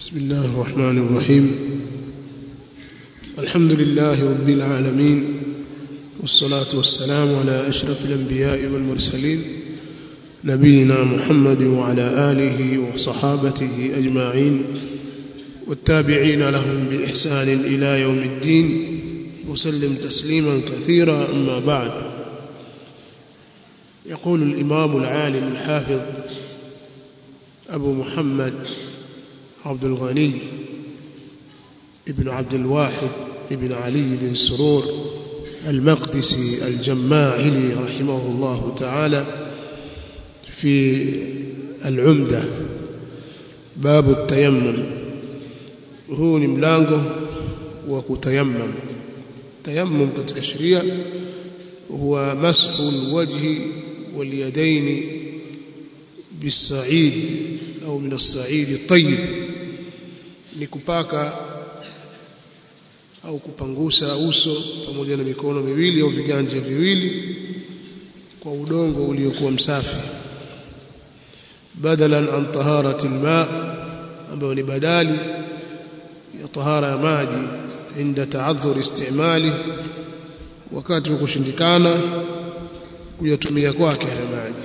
بسم الله الرحمن الرحيم الحمد لله رب العالمين والصلاة والسلام على أشرف الأنبياء والمرسلين نبينا محمد وعلى آله وصحابته أجمعين والتابعين لهم بإحسان إلى يوم الدين وسلم تسليما كثيرا أما بعد يقول الإمام العالم الحافظ أبو محمد عبد الغني ابن عبد الواحد ابن علي بن سرور المقدسي الجماعلي رحمه الله تعالى في العمدة باب التيمم huu ni mlango wa kutayammam tayammum katika sheria huwa mashu alwajhi walyadaini bisaid au min as-sa'id at-tayyib ni kupaka au kupangusa uso pamoja na mikono miwili au viganja viwili kwa udongo uliokuwa msafi badalan an taharati alma ambayo ni badali ya tahara ya maji inda ta'adhur istimali wakati wa kushindikana kuyatumia kwake haya maji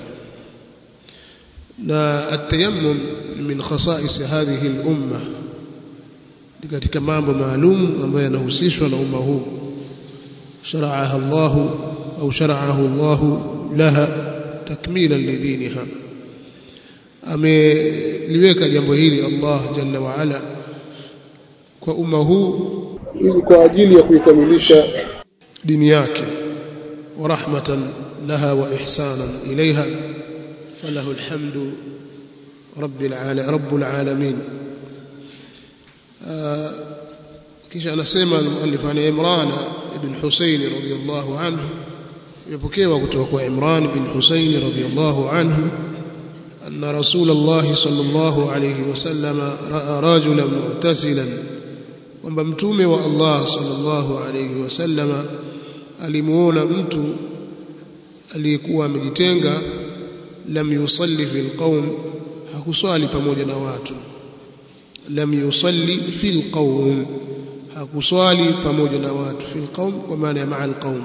na atayammum min khasa'is hadhihi al-umma ni katika mambo maalum ambayo yanahusishwa na umma huu shara'aha Allah au shara'ahu Allah laha takmilan lidiniha ameliweka jambo hili Allah jalla wa ala kwa umma huu ili kwa ajili ya kuikamilisha dini yake wa rahmatan laha wa ihsanan ilaiha falahu alhamdu rabbil alamin rabbul alamin kisha anasema al-muallif an Imran ibn Husayn radiyallahu anhu imepokewa kutoka kwa Imran ibn Husayn radiyallahu anhu أن رسول الله صلى الله عليه وسلم رأى رجلا مغتسلا kwamba mtume wa Allah sallallahu alayhi wasallama alimuona mtu aliyekuwa amejitenga lam yusalli fil qaum hakuswali pamoja na watu lam yusalli fil qaum hakuswali pamoja na watu fil qaum kwa maana ya ma'a al qaum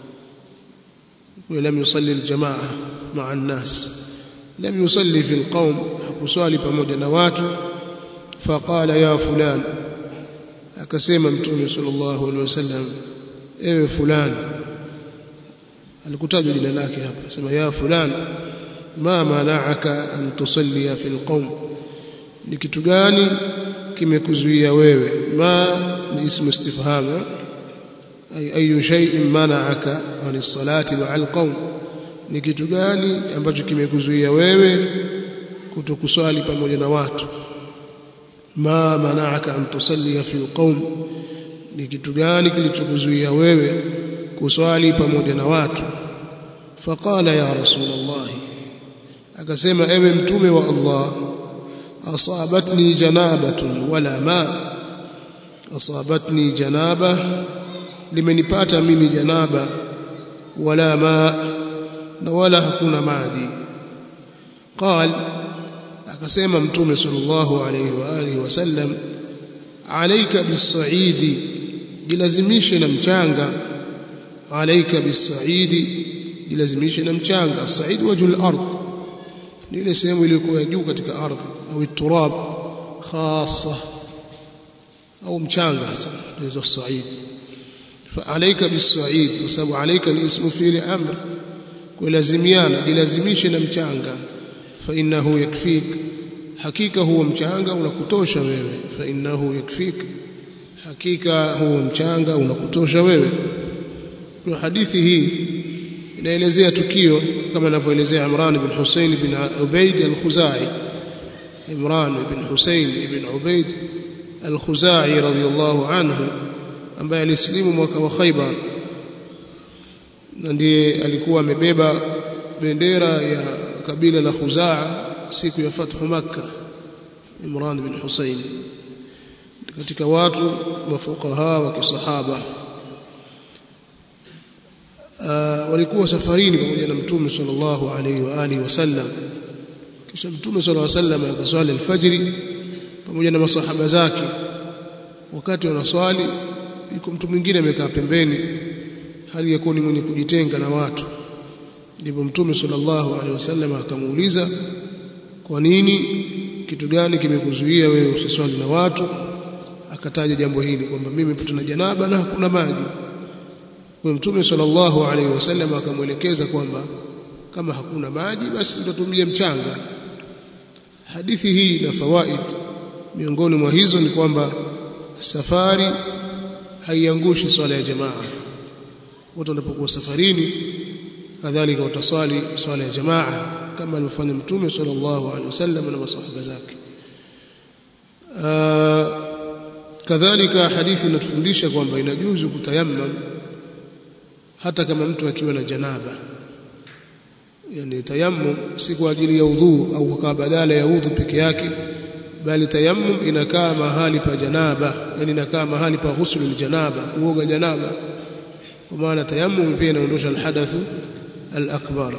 ولم يصلي الجماعه مع الناس لم يصلي في القوم hakuswali pamoja na watu فقال يا فلان akasema mtume sallallahu alaihi wasallam ewe fulani alikutajwa jina lake hapa sema ya fulani ma mana'aka an tusalli fi alqawm ni kitu gani kimekuzuia wewe ma ni ismu istifham ay ayu shay'in mana'aka an as-salati ma'a alqawm ni kitu gani ambacho kimekuzuia wewe kutokuswali pamoja na watu ma mana'aka an tusalli fi alqawm ni kitu gani kilichokuzuia wewe kuswali pamoja na watu faqala ya rasulullah akasema ewe mtume wa Allah asabatni janabatun wala ma asabatni janaba limenipata mimi janaba wala ma na wala hakuna maji qal akasema mtume sallallahu alayhi wa alihi wasallam alayka bisaidi jilazimishe na mchanga alayka bisaidi jilazimishe na mchanga said wajul ard ni ile sehemu iliyokuwa juu katika ardhi au turab khassa au mchanga hasa ndio said فعليك بالصعيد وسبب عليك الاسم فعل امر kulazimiana jilazimishe na mchanga fa innahu yakfik hakika huo mchanga unakutosha wewe fa innahu yakfik hakika huo mchanga unakutosha wewe kwa hadithi hii inaelezea tukio kama anavyoelezea Imran ibn Hussein ibn Ubayd al-Khuzai Imran ibn Hussein ibn Ubayd al-Khuzai radiyallahu anhu ambaye alislimu mwaka wa Khaybar na ndiye alikuwa amebeba bendera ya kabila la Khuzaa siku ya fathu Makkah Imran bin Hussein katika watu mafukaha wa kisahaba walikuwa safarini pamoja na mtume sallallahu alaihi wa alihi wasallam kisha mtume sallallahu alaihi wasallam akaswali alfajiri pamoja na masahaba zake wakati wanaswali yuko mtu mwingine amekaa pembeni hali ya kuwa ni mwenye kujitenga na watu ndipo mtume sallallahu alaihi wasallam akamuuliza kwa nini kitu gani kimekuzuia wewe usiswali na watu akataja jambo hili kwamba mimi nimepata na janaba na hakuna maji kwa mtume sallallahu alaihi wasallam akamwelekeza kwamba kama hakuna maji basi utatumia mchanga hadithi hii na fawaid miongoni mwa hizo ni kwamba safari haiangushi swala ya jamaa watu wanapokuwa safarini kadhalika wataswali swala ya jamaa kama alivyofanya mtume sallallahu alaihi wasallam na masahaba zake kadhalika hadithi inatufundisha kwamba inajuzu kutayammam hata kama mtu akiwa na janaba yani tayammum si kwa ajili ya udhu au kwa badala ya udhu peke yake bali tayammum inakaa mahali pa janaba yani inakaa mahali pa ghusl janaba kuoga janaba kwa maana tayammum pia inaondosha alhadathu alakbar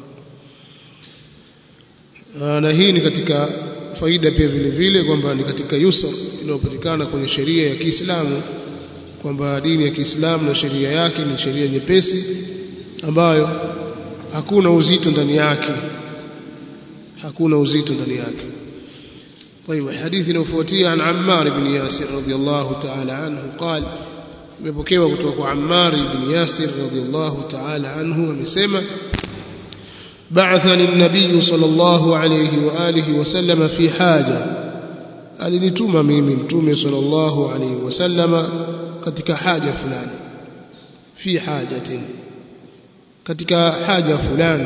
na hii ni katika faida pia vile vile kwamba ni katika yusr inayopatikana kwenye sheria ya Kiislamu kwamba dini ya Kiislamu na sheria yake ni sheria nyepesi ambayo hakuna uzito ndani yake hakuna uzito ndani yake طيب الحديث inayofuatia عن عمار بن ياسر رضي الله تعالى عنه قال imepokewa kutoka kwa Ammar ibn Yasir radhiyallahu ta'ala anhu amesema بعثني النبي صلى الله عليه واله وسلم في حاجه alinituma mimi mtume sallallahu alayhi wasallama katika haja fulani fi hajatin katika haja fulani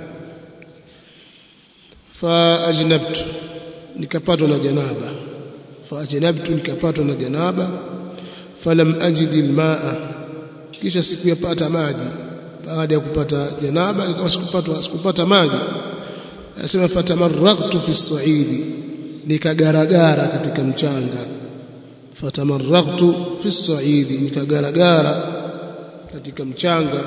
fa ajnabtu nikapatwa na janaba fa ajnabtu nikapatwa na janaba falam ajid almaa kisha sikuyapata maji baada ya kupata janaba ikawa sikupata sikupata maji anasema fatamarraqtu fi as-sa'idi nikagaragara katika mchanga fatamarraqtu fi as-sa'idi nikagaragara katika mchanga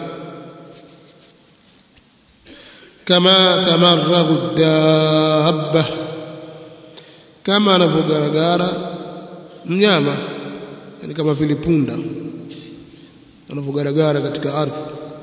kama tamarragu dabba kama anavyogaragara mnyama yani kama vile punda anavyogaragara katika ardhi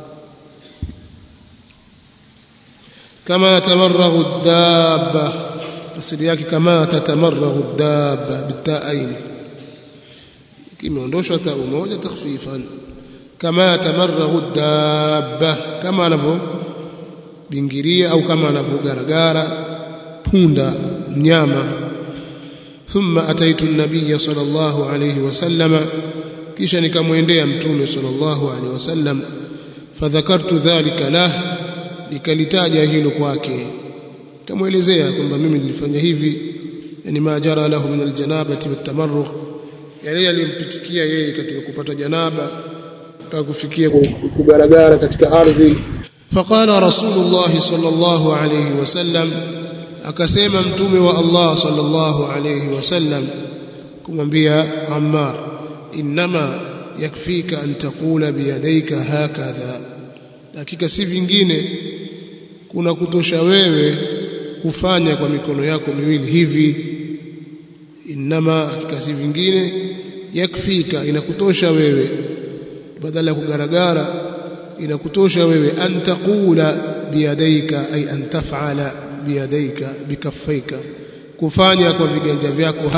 kama tamarragu dabba asili yake kama tatamarragu dabba bitaaini kimeondoshwa taa moja takhfifan kama tamarragu dabba kama anavyo bingiria au kama anavyogaragara punda mnyama thumma ataitu an-nabiy sallallahu alayhi wasallam kisha nikamwendea mtume sallallahu alayhi wasallam fadhakartu dhalika lah nikalitaja hilo kwake kamuelezea kwamba mimi nilifanya hivi yani majara lahu min aljanabati watamarruq yale yalimpitikia yeye katika kupata janaba mpaka kufikia kugaragara katika ardhi فقال رسول الله صلى الله عليه وسلم akasema mtume wa Allah sallallahu alayhi wasallam kumwambia Ammar inma yakfika an taqula biyadayka hakadha hakika si vingine kuna kutosha wewe kufanya kwa mikono yako miwili hivi inma hakika si vingine yakfika inakutosha wewe badala ya kugaragara inakutosha wewe an taqula biyadayka ay an taf'ala biyadayka bikaffaika kufanya kwa viganja vyako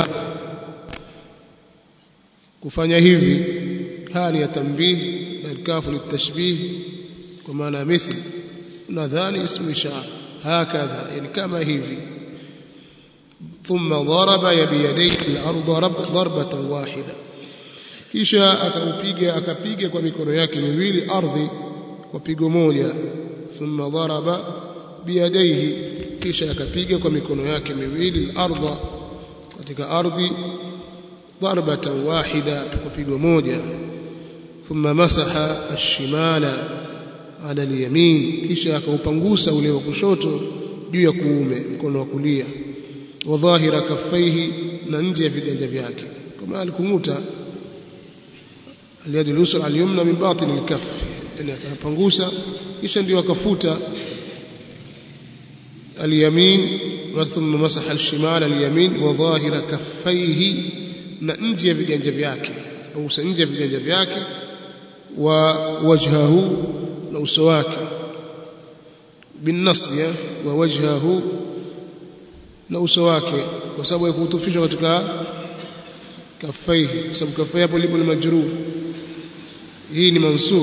kufanya hivi hali ya tambih na kafu litashbih kwa maana mithli nadhani ismu ishara hakadha yani kama hivi ثم ضرب بيديه الارض ضربه واحده kisha akaupiga akapiga kwa mikono yake miwili ardhi kwa pigo moja thumma daraba biyadaihi kisha akapiga kwa mikono yake miwili ardha katika ardhi darbatan wahida kwa pigo moja thumma masaha ash-shimala ala al-yamin kisha akaupangusa ule wa kushoto juu ya kuume mkono wa kulia wa dhahira kaffaihi na nje ya viganja vyake kama alikumuta اليد اليسرى اليمنى من باطن الكف يعني akapangusa kisha ndio akafuta اليمين thumma masaha al-shimal al-yamin wa dhahira kaffaihi na nje ya viganja vyake pangusa nje ya viganja vyake wa wajhahu na uso wake بالنصب ووجهه na uso wake kwa sababu ya kutufishwa katika kafaihi kwa sababu kafai hapo lipo ni majrur hii ni mansub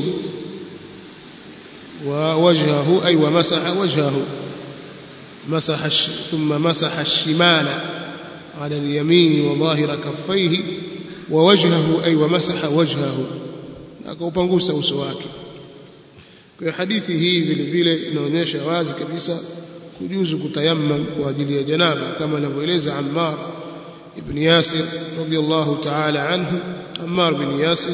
wa wajhahu ay wa masaha wajhahu masaha thumma masaha ash-shimala ala al-yamin wa dhahira kaffaihi wa wajhahu ay wa masaha wajhahu akaupangusa uso wake kwa hadithi hii vile vile inaonyesha wazi kabisa kujuzu kutayammam kwa ajili ya janaba kama anavyoeleza Ammar ibn Yasir radiyallahu ta'ala anhu Ammar ibn Yasir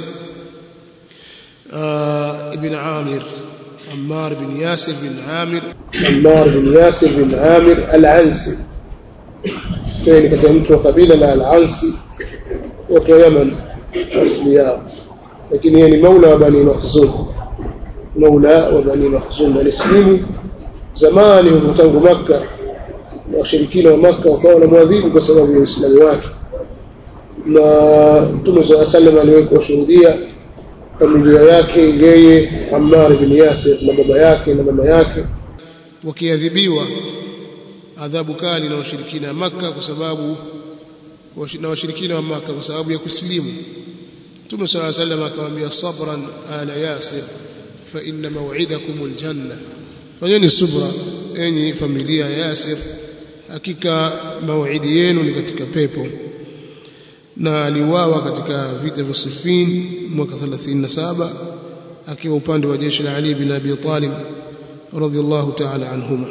ibn Amir Ammar ibn Yasir bin Amir Ammar ibn Yasir bin Amir al-Ansi ni katika mtu wa kabila la al-Ansi wa Yaman asli yao lakini yeye ni maula wa Bani Makhzum maula wa Bani Makhzum alislimu zamani huko tangu Makka na washirikina wa Makka wakawa wanamwadhibu kwa sababu ya Uislamu wake na Mtume swalla sallam aliwekwa shuhudia familia yake yeye Ammar bin Yasir na baba yake na mama yake wakiadhibiwa adhabu kali na washirikina wa Makka kwa sababu na washirikina wa Makka kwa sababu ya kusilimu Mtume swalla sallam akamwambia sabran ala Yasir fa inna maw'idakum aljanna fanyeni subra enyi familia ya Yasir hakika mauidi yenu ni katika pepo na aliuawa katika vita vya Siffin mwaka 37 akiwa upande wa jeshi la Ali bin Abi Talib radhiallahu ta'ala anhuma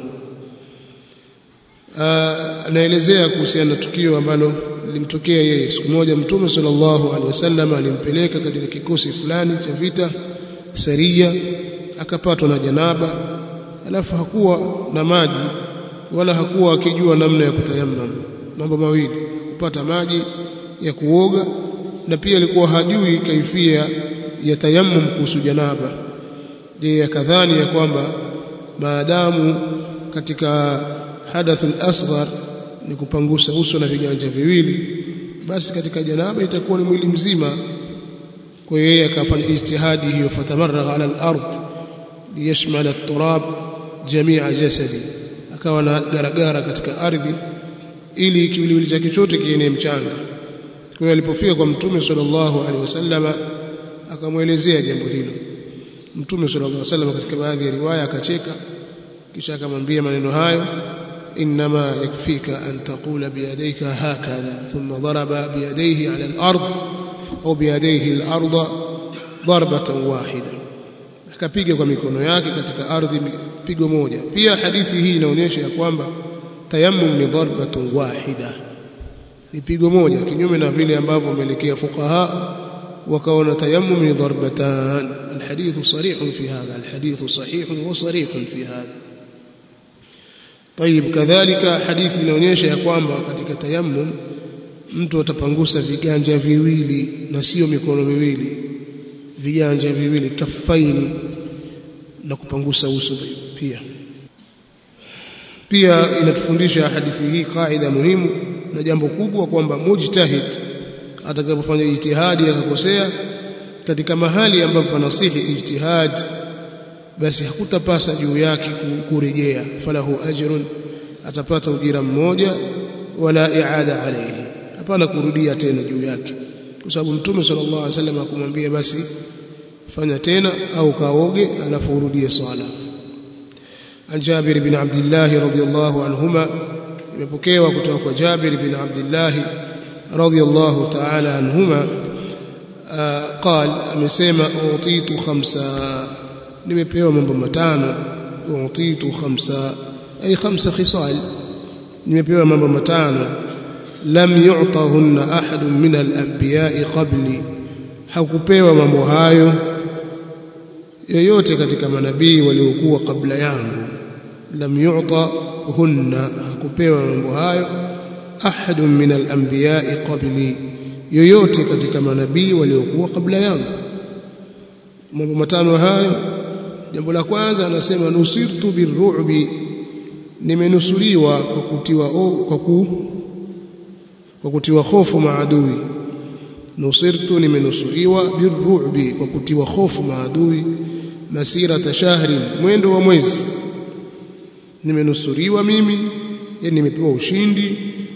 anaelezea kuhusiana na tukio ambalo lilimtokea yeye siku moja mtume sallallahu alaihi wasallam alimpeleka katika kikosi fulani cha vita saria akapatwa na janaba alafu hakuwa na maji wala hakuwa akijua namna ya kutayammam mambo mawili kupata maji ya kuoga na pia alikuwa hajui kaifia ya tayammum kuhusu janaba je akadhani ya kwamba maadamu katika hadathul asghar ni kupangusa uso na viganja viwili basi katika janaba itakuwa ni mwili mzima kwa hiyo yeye akafanya ijtihadi hiyo fatamarra ala al-ard liyashmal at-turab jamia jasadi akawa na garagara katika ardhi ili kiwiliwili chake chote kienee mchanga kwa hiyo alipofika kwa mtume sallallahu alaihi wasallama akamwelezea jambo hilo mtume sallallahu alaihi wasallam katika baadhi ya riwaya akacheka kisha akamwambia maneno hayo انما يكفيك ان تقول بيديك هكذا ثم ضرب بيديه على الارض au biyadaihi al-ardha darbatan wahida akapiga kwa mikono yake katika ardhi pigo moja pia hadithi hii inaonyesha ya kwamba tayammum ni darbatun wahida ni pigo moja kinyume na vile ambavyo wameelekea fuqaha wakaona tayammum ni darbatan alhadith sarih fi hadha alhadith sahih wa sarih fi hadha طيب kadhalika hadithi inaonyesha ya kwamba katika tayammum mtu atapangusa viganja viwili na sio mikono miwili viganja viwili kafaini na kupangusa uso pia pia inatufundisha hadithi hii kaida muhimu na jambo kubwa kwamba mujtahid atakapofanya ijtihadi akakosea katika mahali ambapo panasihi ijtihad basi hakutapasa juu yake kurejea falahu ajrun atapata ujira mmoja wala iada alayhi hapana kurudia tena juu yake kwa sababu mtume sallallahu alaihi wasallam akumwambia basi fanya tena au kaoge alafu urudie swala an Jabir bin Abdullah radhiyallahu anhuma imepokewa kutoka kwa Jabir bin Abdullah radhiyallahu ta'ala anhuma قال amesema utitu khamsa nimepewa mambo matano utitu khamsa ay khamsa khisal nimepewa mambo matano lam yu'tahunna ahadun min al-anbiya'i qabli hakupewa mambo hayo yoyote katika manabii waliokuwa kabla yangu lam yu'tahunna hakupewa mambo hayo ahadun min al-anbiya'i qabli yoyote katika manabii waliokuwa kabla yangu mambo matano hayo jambo la kwanza anasema nusirtu birru'bi nimenusuriwa kwa kutiwa o, kwa ku kwa kutiwa hofu maadui nusirtu nimenusuriwa birru'bi kwa kutiwa hofu maadui masira shahrin mwendo wa mwezi nimenusuriwa mimi yani nimepewa ushindi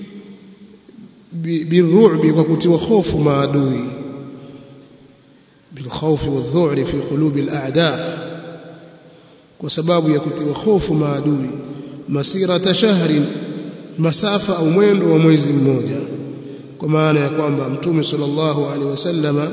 birru'bi kwa kutiwa hofu maadui bilkhawfi wadh-dhu'ri fi qulubi al-a'da kwa sababu ya kutiwa hofu maadui masira shahrin masafa au mwendo wa mwezi mmoja kwa maana ya kwamba mtume sallallahu alaihi wasallama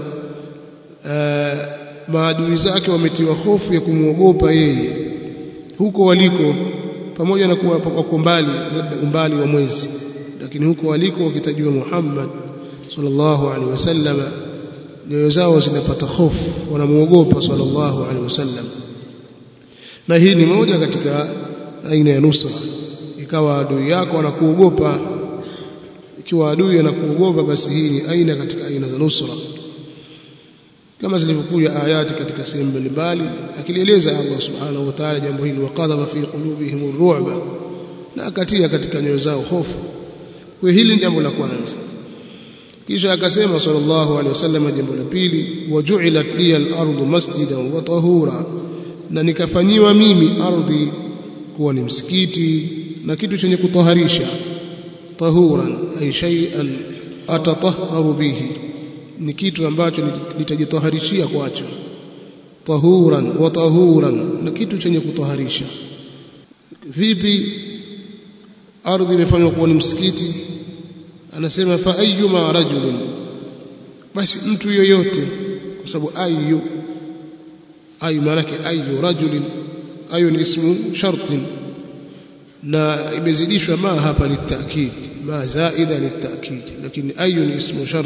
maadui zake wametiwa hofu ya kumwogopa yeye huko waliko pamoja na kuwa wako mbali labda umbali wa mwezi lakini huko waliko wakitajiwa Muhammad sallallahu alaihi wasallama nyoyo zao zinapata hofu wanamuogopa sallallahu alaihi wasallam na hii ni moja katika aina ya nusra ikawa adui yako anakuogopa ikiwa adui anakuogopa basi hii ni aina katika aina za nusra kama zilivyokuja ayati katika sehemu mbalimbali akilieleza Allah subhanahu wa ta'ala jambo hili waqadha fi qulubihim ar-ru'ba na akatia katika nyoyo zao hofu kwa hili jambo la kwanza kisha akasema sallallahu alaihi wasallam jambo la pili waju'ilat liya al-ardu masjidan wa tahura na nikafanyiwa mimi ardhi kuwa ni msikiti na kitu chenye kutoharisha tahuran ay shay'an atatahharu bihi ni kitu ambacho nitajitoharishia kwacho tahuran wa tahuran na kitu chenye kutoharisha vipi ardhi imefanywa kuwa ni msikiti anasema fa ayyuma rajulin basi mtu yoyote kwa sababu ayu ayu maana ayu rajulin ayu ni ismu shartin na imezidishwa ma hapa litakid ma zaida litakid lakini ayu ni ismu shart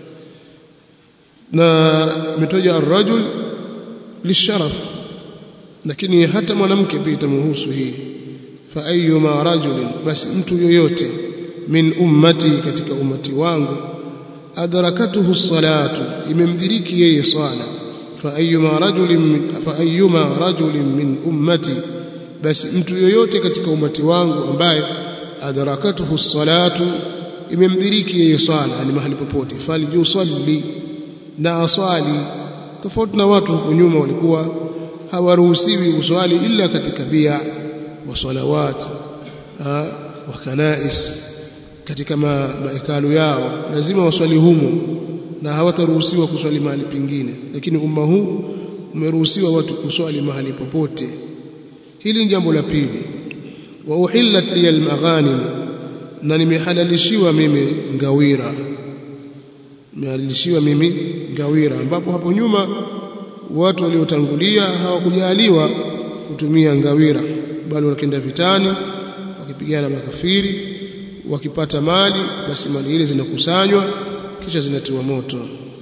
na imetoja arrajul lisharaf lakini hata mwanamke pia itamhusu hii fa ayyuma rajulin basi mtu yoyote min ummati katika ummati wangu adrakatuhu salatu imemdiriki yeye swala fa ayyuma rajulin fa ayyuma rajulin min ummati basi mtu yoyote katika umati wangu ambaye adrakatuhu salatu imemdiriki yeye swala ni mahali popote falyusalli na aswali tofauti na watu huko nyuma walikuwa hawaruhusiwi uswali illa katika bia wa salawat wa kanais katika mahekalu yao lazima waswali humo na hawataruhusiwa kuswali mahali pengine lakini umma huu umeruhusiwa watu kuswali mahali popote hili ni jambo la pili wa uhillat liya almaghanim na nimehalalishiwa mimi ngawira nimehalalishiwa mimi ngawira ambapo hapo nyuma watu waliotangulia hawakujaliwa kutumia ngawira bali wakienda vitani wakipigana makafiri wakipata mali basi mali ile zinakusanywa kisha zinatiwa moto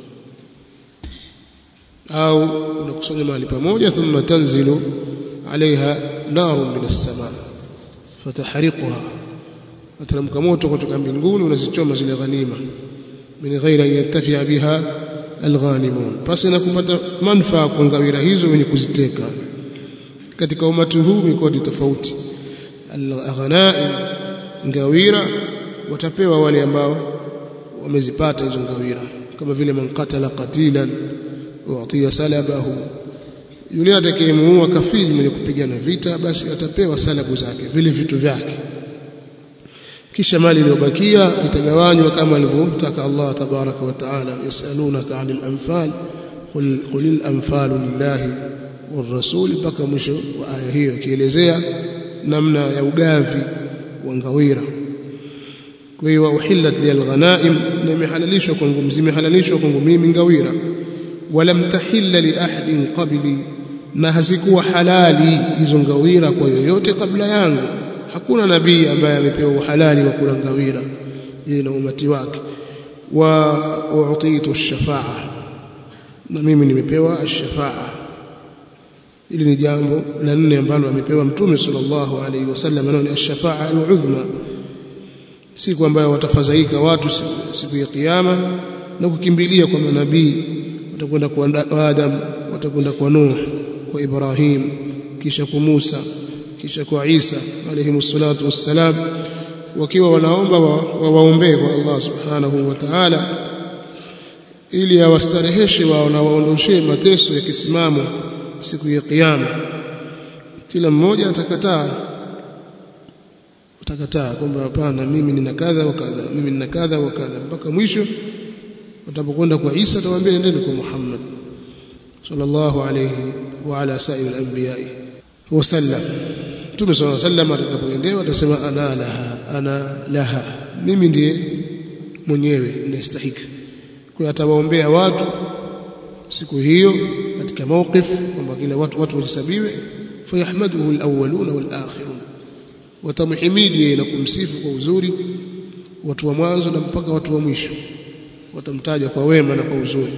au unakusanya mahali pamoja thumma tanzilu عليها نار من السماء فتحرقها ateremka moto kutoka mbinguni unazichoma zile ghanima min ghairi an yattafi'a biha alghanimun pasi na kupata manufaa kwa ngawira hizo wenye kuziteka katika umati huu mikodi tofauti alghanaim ngawira watapewa wale ambao wamezipata hizo ngawira kama vile man qatala qatilan u'tiya salabahu yule atakayemuua kafiri mwenye kupigana vita basi atapewa salabu zake vile vitu vyake kisha mali iliyobakia itagawanywa kama alivyotaka Allah tabaraka wa taala yasalunaka anil anfal qul qulil anfalu lillahi والرسول mpaka mwisho wa aya hiyo ikielezea namna ya ugavi wa ngawira kwa hiyo uhillat lil ghanaim na imehalalishwa kwangu zimehalalishwa kwangu mimi ngawira walam tahilla li ahadin qabli na hazikuwa halali hizo ngawira kwa yoyote kabla yangu hakuna nabii ambaye amepewa uhalali wa kula ngawira yeye na umati wake wa uutitu ash-shafa'a na mimi nimepewa ash-shafa'a ili ni jambo la nne ambalo amepewa mtume sallallahu alaihi wasallam nao ni ash-shafa'a al-udhma siku ambayo watafadhaika watu siku ya kiyama na kukimbilia kwa manabii watakwenda kwa Adam watakwenda kwa Nuh kwa Ibrahim kisha kwa Musa kisha kwa Isa alayhi salatu wassalam wakiwa wanaomba wawaombee wa kwa Allah subhanahu wa ta'ala ili awastareheshe wao na waondoshee mateso ya kisimamo siku ya kiyama kila mmoja atakataa utakataa kwamba hapana mimi nina kadha wa kadha mimi nina kadha wa kadha mpaka mwisho utapokwenda kwa Isa atawaambia nendeni kwa Muhammad sallallahu alayhi wa ala sa'il al-anbiya wa sallam Mtume sallallahu alayhi wasallam atakapoendewa atasema ana laha ana laha mimi ndiye mwenyewe ninastahiki kwa atawaombea watu siku hiyo katika mawqif kwamba kila watu watu wahesabiwe fayahmaduhu al-awwaluna wal-akhirun watamhimidi na kumsifu kwa uzuri watu wa mwanzo na mpaka watu wa mwisho watamtaja kwa wema na kwa uzuri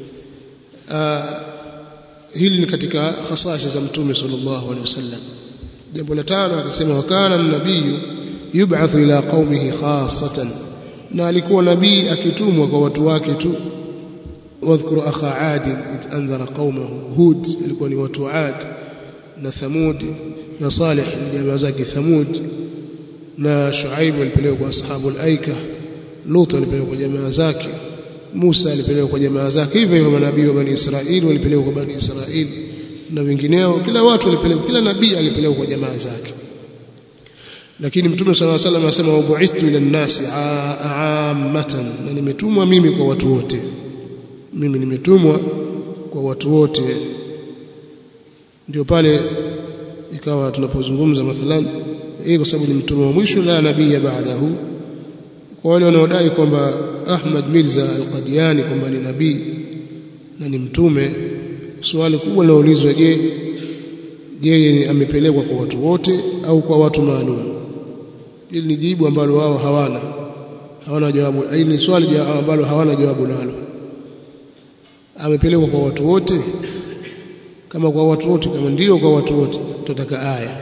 Aa, hili ni katika khasasa za mtume sallallahu alaihi wasallam jambo la tano akasema wakana nabiyu yub'athu ila qaumihi khassatan na alikuwa nabii akitumwa kwa watu wake tu wadhkuru akha adi id anzara qaumahu hud alikuwa ni watu wa ad na thamud na salih jamaa zake thamud na shuaib alipelekwa kwa ashabu al-aika lut alipelekwa kwa jamaa zake Musa alipelekwa kwa jamaa zake hivyo hivyo manabii wa bani Israili walipelekwa kwa bani Israili na wengineo kila watu walipelekwa kila nabii alipelekwa kwa jamaa zake lakini mtume sallallahu alaihi wasallam anasema ubu'ithtu ila nasi ammatan na nimetumwa mimi kwa watu wote mimi nimetumwa kwa watu wote ndio pale ikawa tunapozungumza mathalan hii kwa sababu ni mtume wa mwisho la nabii baadahu kwa wale wanaodai kwamba Ahmad Mirza al-Qadiani kwamba ni nabii na ni mtume swali kubwa linaulizwa je je amepelekwa kwa watu wote au kwa watu maalum hili ni jibu ambalo wao hawana hawana jawabu hili ni swali ambalo hawana jawabu nalo amepelekwa kwa watu wote kama kwa watu wote kama ndio kwa watu wote tutataka aya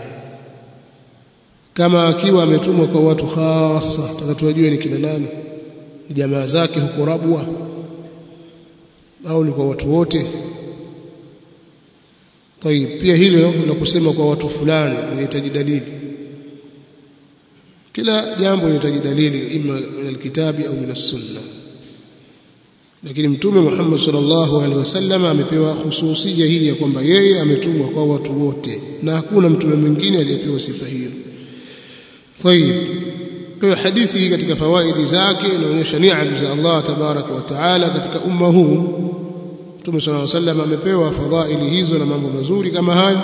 kama akiwa ametumwa kwa watu hasa tutakatujue ni kina nani ni jamaa zake huko Rabwa au ni kwa watu wote طيب pia hilo la kusema kwa watu fulani linahitaji dalili kila jambo linahitaji dalili ima min alkitabi au min sunna lakini mtume Muhammad sallallahu alaihi wasallam amepewa hususia hii ya kwamba yeye ametumwa kwa watu wote na hakuna mtume mwingine aliyepewa sifa hiyo طيب kwa hadithi hii katika fawaidi zake inaonyesha neema za Allah tabaraka wa taala katika umma huu Mtume صلى الله عليه وسلم amepewa fadhaili hizo na mambo mazuri kama hayo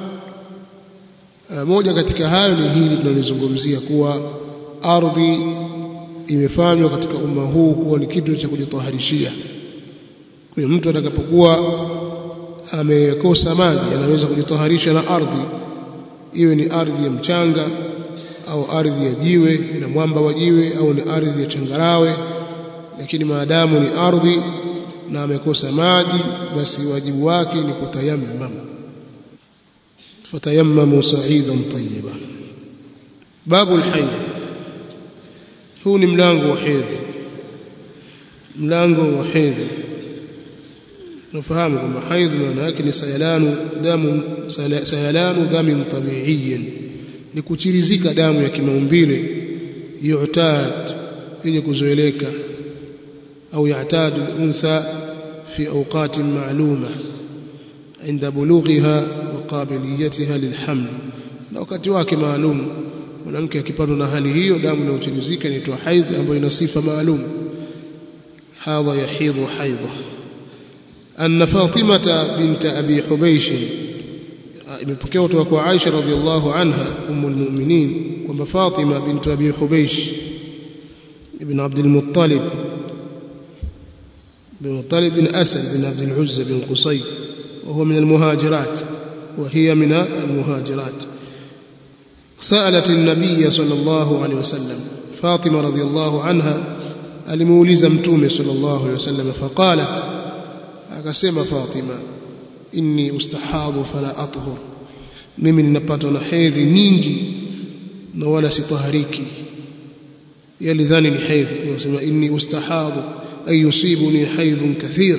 moja katika hayo ni hili tunalizungumzia kuwa ardhi imefanywa katika umma huu kuwa ni kitu cha kujitaharishia kwa mtu atakapokuwa amekosa maji anaweza kujitaharisha na ardhi iwe ni ardhi ya mchanga au ardhi ya jiwe na mwamba wa jiwe au ni ardhi ya changarawe lakini maadamu ni ardhi na amekosa maji basi wajibu wake ni kutayammam fatayammamu sa'idan tayyiba babu alhayd huu ni mlango wa hedhi mlango wa hedhi nafahamu kwamba haidh maana yake ni sayalanu damu sayalanu damin tabiiyin ni kuchirizika damu ya kimaumbile yu'tad yenye kuzoeleka au ya'tadu al-untha fi awqat ma'luma عند بلوغها وقابليتها للحمل na wakati wake maalum mwanamke akipatwa na hali hiyo damu inayochirizika inaitwa haidh ambayo ina sifa maalum hadha yahidhu haidha أن فاطمة بنت أبي حبيش imepokea kutoka kwa Aisha radhiallahu anha ummu almu'minin kwamba Fatima bintu Abi Hubaysh ibn Abd al-Muttalib bin Muttalib bin Asad bin Abd al-Uzza bin Qusay وهو من المهاجرات وهي من المهاجرات سألت النبي صلى الله عليه وسلم فاطمة رضي الله عنها alimuuliza mtume sallallahu alaihi wasallam faqalat akasema Fatima inni ustahadhu fala athhur mimi ninapatwa na hedhi nyingi na wala sitahariki yalidhani ni hedhi unasema inni ustahadhu ay yusibuni haidhun kathir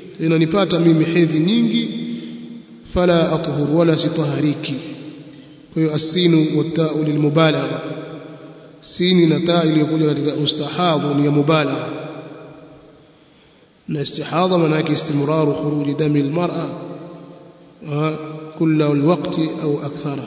inanipata mimi hedhi nyingi fala athhur wala sitahariki kwa hiyo asinu watau lilmubalagha sini na taa iliyokuja katika ustahadhu ni ya mubalagha na istihadha maana yake istimraru khuruji dami almar'a kula alwaqti au akthara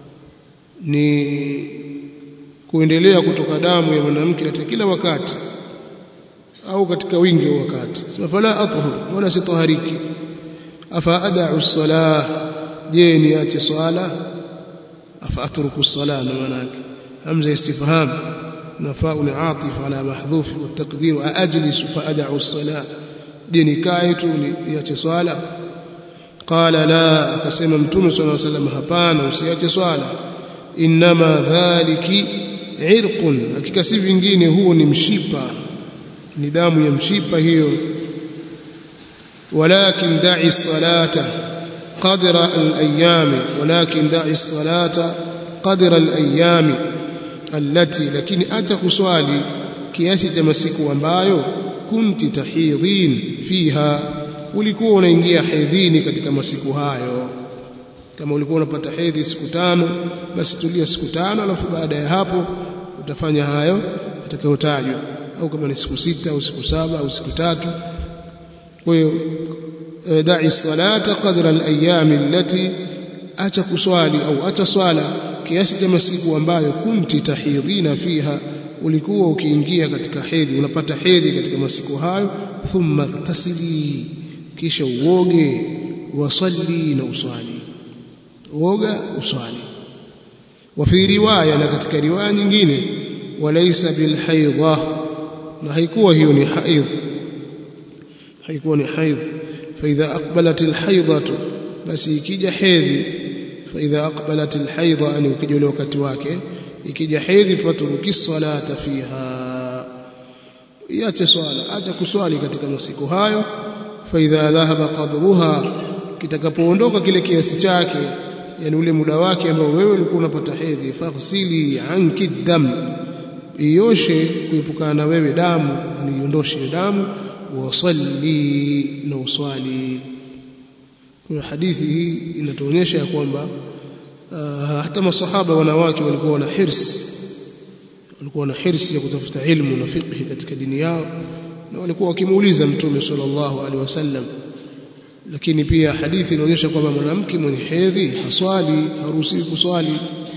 ni kuendelea kutoka damu ya mwanamke katika kila wakati au katika wingi wa wakati sema fala athhur wala sitahariki afa ad'u as-salah je niache swala afa atruku as-salah na maana yake hamza istifham nafaa ni atif ala mahdhuf wa taqdir ajlis fa ad'u as-salah je nikae tu niache swala qala la akasema mtume sallallahu alayhi wasallam hapana usiache swala inma dhaliki irqun hakika si vingine huo ni mshipa ni damu ya mshipa hiyo walakin da'i salata qadra al-ayyam walakin da'i salata qadra al-ayyam allati lakini acha kuswali kiasi cha masiku ambayo kunti tahidhin fiha ulikuwa unaingia hedhini katika masiku hayo kama ulikuwa unapata hedhi siku tano basi tulia siku tano alafu baada ya hapo utafanya hayo atakayotajwa au kama ni siku sita au siku saba au siku tatu kwa hiyo da'i salata qadra al-ayyam allati acha kuswali au acha swala kiasi cha masiku ambayo kunti tahidhina fiha ulikuwa ukiingia katika hedhi unapata hedhi katika masiku hayo thumma tasili kisha uoge wasalli na uswali uoga uswali wa fi riwaya na katika riwaya nyingine walaysa bil haidha na haikuwa hiyo ni haidh haikuwa ni haidh fa idha aqbalat al haidatu basi ikija hedhi fa idha aqbalat al haidha yani ukija ule wakati wake ikija hedhi faturuki salata fiha iache swala acha kuswali katika masiku hayo fa idha dhahaba qadruha kitakapoondoka kile kiasi chake yani ule muda wake ambao wewe ulikuwa unapata hedhi faghsili anki dam ioshe kuepukana na wewe damu yani iondoshe damu wasalli na uswali kwa hadithi hii inatuonyesha ya kwamba uh, hata masahaba wanawake walikuwa wana hirs walikuwa na hirsi ya kutafuta ilmu na fiqh katika dini yao na walikuwa wakimuuliza mtume sallallahu alaihi wasallam lakini pia hadithi inaonyesha kwamba mwanamke mwenye hedhi haswali haruhusiwi kuswali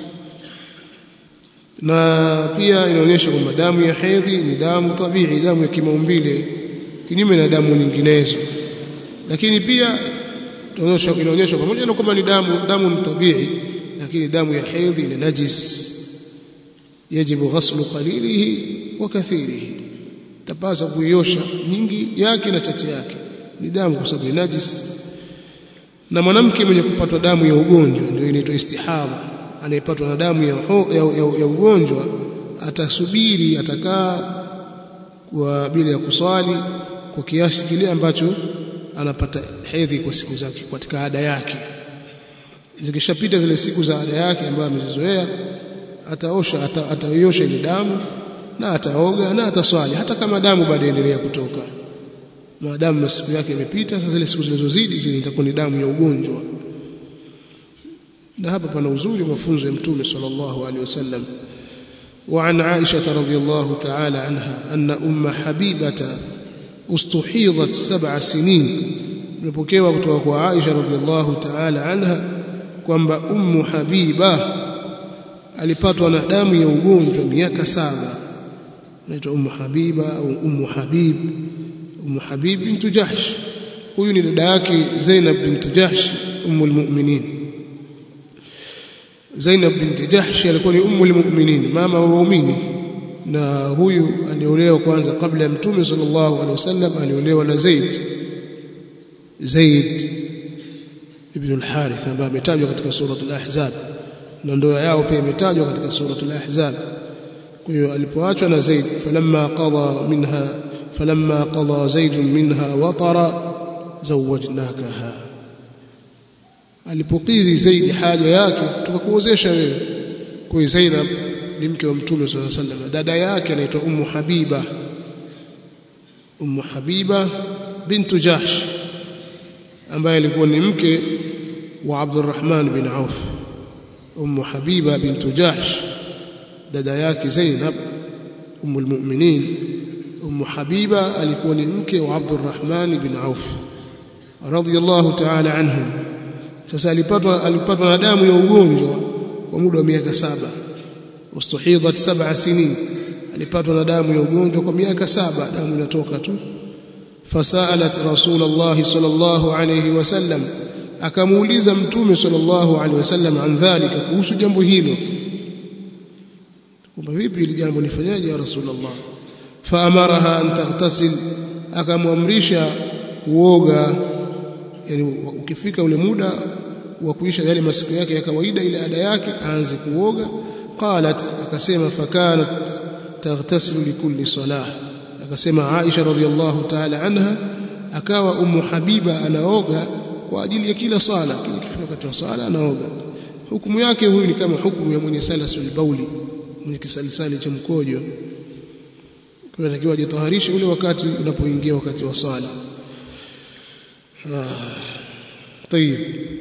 na pia inaonyesha kwamba damu ya hedhi ni damu tabii damu ya kimaumbile kinyume na damu nyinginezo lakini pia inaonyesha inaonyesha pamoja na kwamba ni damu damu ni tabii lakini damu ya hedhi ni najis yajibu ghaslu qalilihi wa kathirihi tapasa kuiosha nyingi yake na chache yake ni damu kwa sababu ni najis na mwanamke mwenye kupatwa damu ya ugonjwa ndio inaitwa istihadha anayepatwa na damu ya, ya, ya, ya ugonjwa atasubiri atakaa kwa bila ya kuswali kwa kiasi kile ambacho anapata hedhi kwa siku zake katika ada yake zikishapita zile siku za ada yake ambayo amezizoea ataosha ata, ataiosha ile damu na ataoga na ataswali hata kama damu bado endelea kutoka maadamu masiku yake imepita sasa zile siku zilizozidi zile itakuwa ni damu ya ugonjwa na hapa pana uzuri mafunzo ya mtume sallallahu alaihi wasallam وعن عائشة رضي الله تعالى عنها أن أم حبيبة استحيضت سبع سنين نبكيوا kutoka عائشة رضي الله تعالى عنها kwamba ummu habiba alipatwa na damu ya ugonjwa miaka saba anaitwa ummu habiba au ummu habib ummu habib bint jahsh huyu ni dada yake zainab bint jahsh ummu almu'minin zainab bint jahsh alikuwa ni ummu almu'minin mama wa waumini na huyu aliolewa kwanza kabla ya mtume sallallahu alaihi wasallam aliolewa na zaid zaid ibn al-harith ambaye ametajwa katika suratul ahzab na ndoa yao pia imetajwa katika suratul ahzab kwa hiyo alipoachwa na zaid falamma qada minha falamma qada zaid minha watara zawajnakaha alipokidhi zaid haja yake tukakuozesha wewe kwa Zainab ni mke wa mtume sallallahu alaihi wasallam dada yake anaitwa ummu habiba ummu habiba bintu jahsh ambaye alikuwa ni mke wa Abdurrahman bin Auf ummu habiba bintu jahsh dada yake zainab ummul mu'minin ummu habiba alikuwa ni mke wa abdurrahman bin auf radhiyallahu ta'ala anhum sasa alipatwa alipatwa na damu ya ugonjwa kwa muda wa miaka saba ustuhidat sab'a sinin alipatwa na damu ya ugonjwa kwa miaka saba damu inatoka tu fasalat rasulullah sallallahu alayhi wasallam akamuuliza mtume sallallahu alayhi wasallam an dhalika kuhusu jambo hilo kwamba vipi hili jambo nifanyaje ya rasulullah faamaraha an taghtasil akamwamrisha kuoga yani ukifika ule muda wa kuisha yale masiku yake ya kawaida ile ada yake aanze kuoga qalat akasema fakanat taghtasilu likulli salah akasema Aisha radhiallahu ta'ala anha akawa ummu habiba anaoga kwa ajili ya kila sala kila kifika wakati wa sala anaoga hukumu yake huyu ni kama hukumu ya mwenye salasul bauli mwenye kisalisali cha mkojo kwa inatakiwa ajitaharishe ule wakati unapoingia wakati wa sala طيب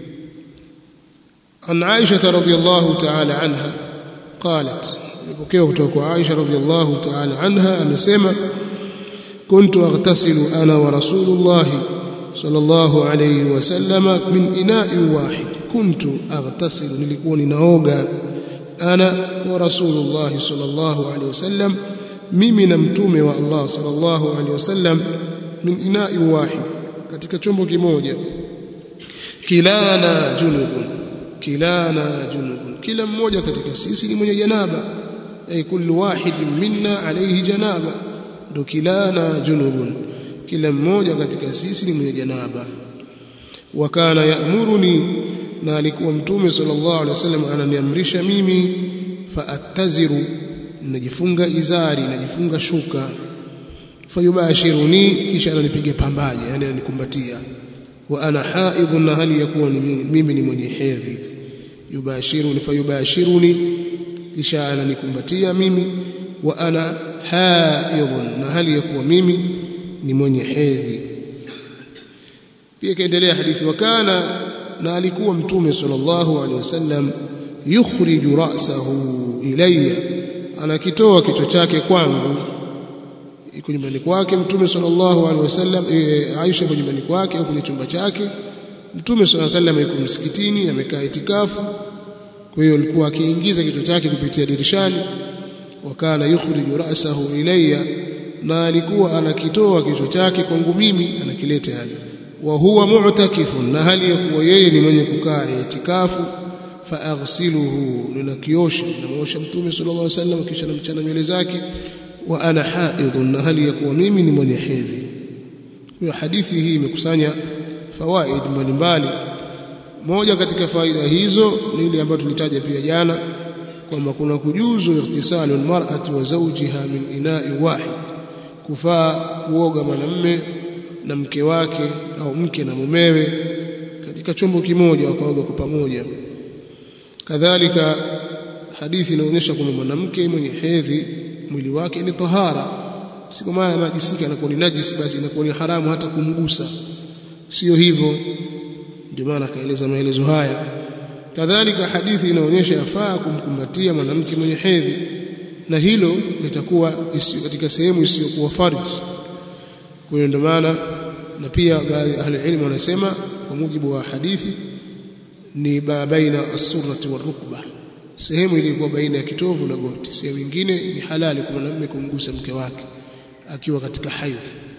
عن عائشة رضي الله تعالى عنها قالت يبكيه kutoka عائشة رضي الله تعالى عنها amesema كنت أغتسل أنا ورسول الله صلى الله عليه وسلم من إناء واحد كنت أغتسل nilikuwa ninaoga أنا ورسول الله صلى الله عليه وسلم mimi na mtume wa Allah sallallahu alaihi wasallam min ina'i wahid katika chombo kimoja kilana junubun kilana junubun kila mmoja katika sisi ni mwenye janaba ay kullu wahidin minna alayhi janaba ndo kilana junubun kila mmoja katika sisi ni mwenye janaba wa kana ya'muruni na alikuwa mtume sallallahu alaihi wasallam ananiamrisha mimi fa attaziru najifunga izari najifunga shuka fayubashiruni kisha ananipiga pambaje yani ananikumbatia wa ana haidhun na hali yakuwa ni mimi ni mwenye hedhi yubashiruni fayubashiruni kisha ananikumbatia mimi wa ana haidhun na hali yakuwa mimi ni mwenye hedhi pia kaendelea hadithi wakana na alikuwa mtume sallallahu alaihi wasallam yukhriju ra'sahu ilayya anakitoa kichwa chake kwangu iko nyumbani kwake mtume sallallahu alaihi wasallam e, Aisha iko nyumbani kwake au kwenye chumba chake mtume sallallahu alaihi wasallam yuko msikitini amekaa itikafu kwa hiyo alikuwa akiingiza kichwa chake kupitia dirishani wakana yukhriju ra'sahu ilayya na alikuwa anakitoa kichwa chake kwangu mimi anakileta yani wa huwa mu'takifun na hali ya kuwa yeye ni mwenye kukaa itikafu faaghsiluhu ninakiosha namwosha mtume sallallahu alaihi wasallam kisha namchana nywele zake wa ana haidhun na hali ya kuwa mimi ni mwenye hedhi hiyo hadithi hii imekusanya fawaid mbalimbali moja katika faida hizo ni ile ambayo tulitaja pia jana kwamba kuna kujuzu ikhtisalu almar'ati wa zawjiha min ina'i wahid kufaa kuoga mwanamume na mke wake au mke na mumewe katika chombo kimoja wakaoga kwa pamoja kadhalika hadithi inaonyesha kwamba mwanamke mwenye hedhi mwili wake ni tahara si kwa maana anajisika anakuwa ni najisi basi inakuwa ni haramu hata kumgusa sio hivyo ndio maana akaeleza maelezo haya kadhalika hadithi inaonyesha yafaa kumkumbatia mwanamke mwenye hedhi na hilo litakuwa katika sehemu isiyokuwa farji kwa hiyo ndio maana na pia baadhi ya ahli ilmu wanasema kwa mujibu wa hadithi ni baina as-surrati war-rukbah sehemu iliyokuwa baina ya kitovu na goti sehemu nyingine ni halali kwa mwanamume kumgusa mke wake akiwa katika haidh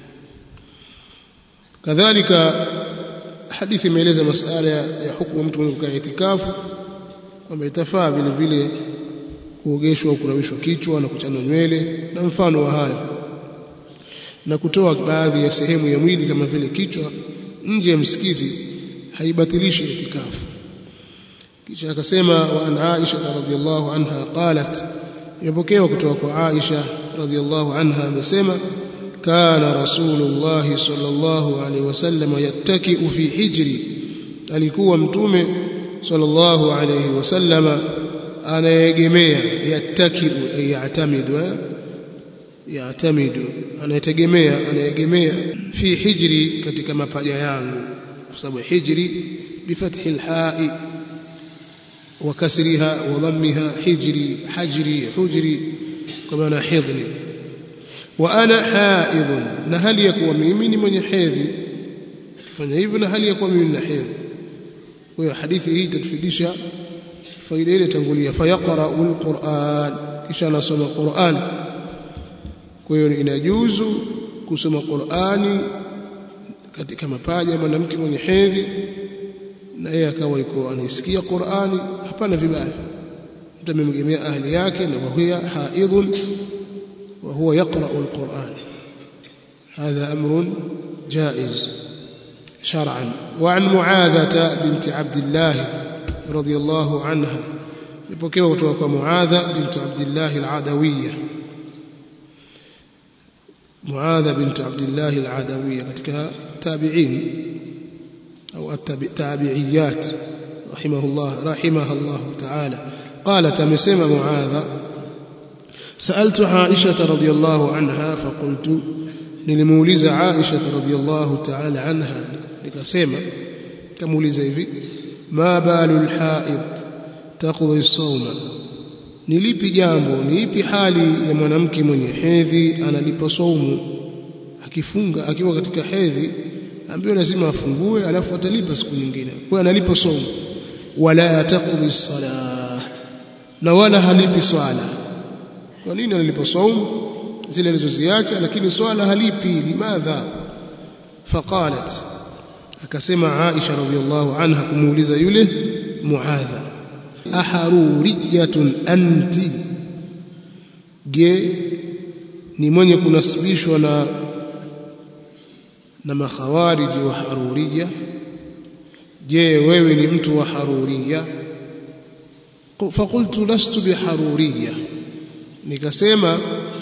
kadhalika hadithi imeeleza masala ya hukumu mtu mwenye kukaa itikafu kwamba itafaa vile vile kuogeshwa au kunawishwa kichwa na kuchanwa nywele na mfano wa hayo na kutoa baadhi ya sehemu ya mwili kama vile kichwa nje ya msikiti haibatilishi itikafu kisha akasema wa an Aisha radhiyallahu anha qalat imepokewa kutoka kwa Aisha radhiyallahu anha amesema kana rasulullah sallallahu alaihi wasallam yattaki fi hijri alikuwa mtume sallallahu alaihi wasallam anayegemea yattaki yatamidu yatamidu anayetegemea anayegemea fi hijri katika mapaja yangu kwa sababu hijri bifathi alha'i وكسرها وضمها حجري حجري حجري كما حضني وأنا حائض نهل يكون ميمي من حيضي fanya hivyo na hali ya kuwa mimi nina hedhi kwa hiyo hadithi hii itatufidisha faida ile tangulia fayaqra'u alquran kisha anasoma Qur'an kwa hiyo inajuzu kusoma Qur'ani katika mapaja ya mwanamke mwenye hedhi na yeye akawa yuko anaisikia Qur'ani hapana vibaya mtu amemgemea ahli yake na wahuwa haidhun wa huwa yaqra'u alquran هذا أمر جائز شرعا وعن معاذة بنت عبد الله رضي الله عنها يبكي kutoka معاذة بنت عبد الله العدوية معاذة بنت عبد الله العدوية ketika تابعين أو التابعيات رحمه الله رحمها الله تعالى قالت مسمى معاذ سألت عائشة رضي الله عنها فقلت nilimuuliza Aisha radhiyallahu ta'ala anha nikasema kamuuliza hivi ma balul haid taqdi as-sawma nilipi jambo ni ipi hali ya mwanamke mwenye hedhi analipa saumu akifunga akiwa katika hedhi ambayo lazima afungue alafu atalipa siku nyingine kwa analipa saumu wala taqdi as-salah na wala halipi swala kwa nini analipa saumu zile alizoziacha lakini swala halipi limadha faqalat akasema Aisha radhiallahu anha kumuuliza yule Muadha aharuriyatun anti je ni mwenye kunasibishwa na na makhawariji wa haruriya je wewe ni mtu wa haruriya فقلت لست بحروريه nikasema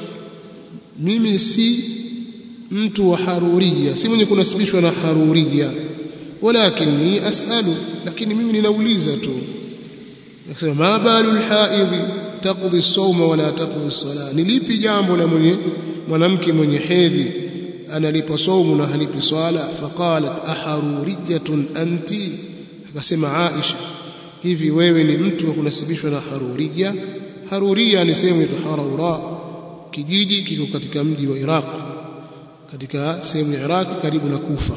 mimi si mtu wa haruria si mwenye kunasibishwa na haruria walakini asalu lakini mimi ninauliza tu nasema ma balu alhaidhi taqdi as-sawma wala taqdi as-salah nilipi jambo la mwenye mwanamke mwenye hedhi analipa saumu na halipi swala faqalat aharuriyatun anti akasema Aisha hivi wewe ni mtu wa kunasibishwa na haruria haruria ni sehemu ya haraura kijiji kiko katika mji wa Iraq katika sehemu ya Iraq karibu na Kufa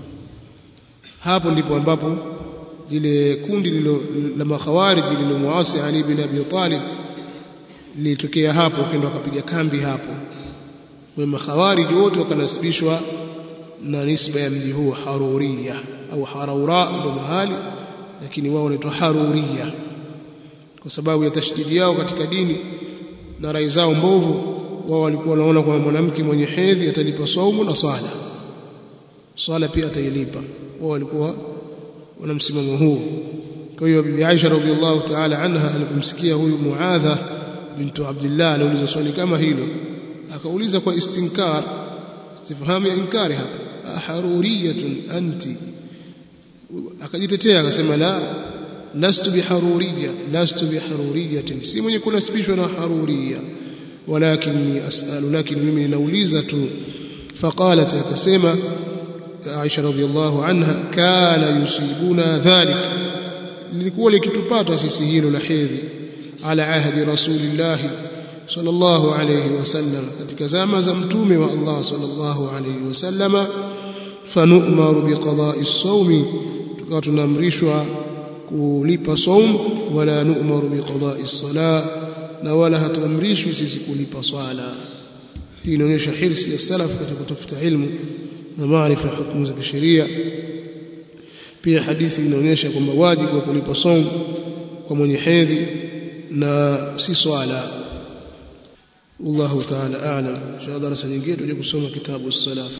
hapo ndipo ambapo lile kundi lilo la makhawarij lilomuasi Ali bin Abi Talib lilitokea hapo kendo akapiga kambi hapo wa makhawarij wote wakanasibishwa na nisba ya mji huo Haruria au Haraura ndo mahali lakini wao wanaitwa Haruria kwa sababu ya tashdidi yao katika dini na rai zao mbovu wao walikuwa wanaona kwamba mwanamke mwenye hedhi atalipa saumu na swala swala pia atailipa wao walikuwa wana msimamo huo kwa hiyo bibi Aisha radhiallahu ta'ala anha alipomsikia huyu Muadha bintu Abdullah anauliza swali kama hilo akauliza kwa istinkar sifahamu ya inkari hapa aharuriyatun anti akajitetea akasema la lastu biharuriyya lastu biharuriyatin si mwenye kunasibishwa na haruriyya ولكني أسأل لكن ممن نوليزة فقالت كسيمة عائشة رضي الله عنها كان يصيبنا ذلك لikuwa likitupata sisi hilo la hedhi ala ahdi rasulillah sallallahu alayhi wasallam katika zama za mtume wa Allah sallallahu alayhi wasallam fanu'maru biqada'i as-sawmi tukawa tunaamrishwa kulipa saum wala nu'maru biqada'i as-salah na wala hatuamrishwi sisi kulipa swala hii inaonyesha hirsi ya salaf katika kutafuta ilmu na maarifa ya hukumu za kisheria pia hadithi inaonyesha kwamba wajibu wa kulipa saum kwa mwenye hedhi na si swala wallahu ta'ala a'lam insha darasa nyingine tuje kusoma kitabu as-salaf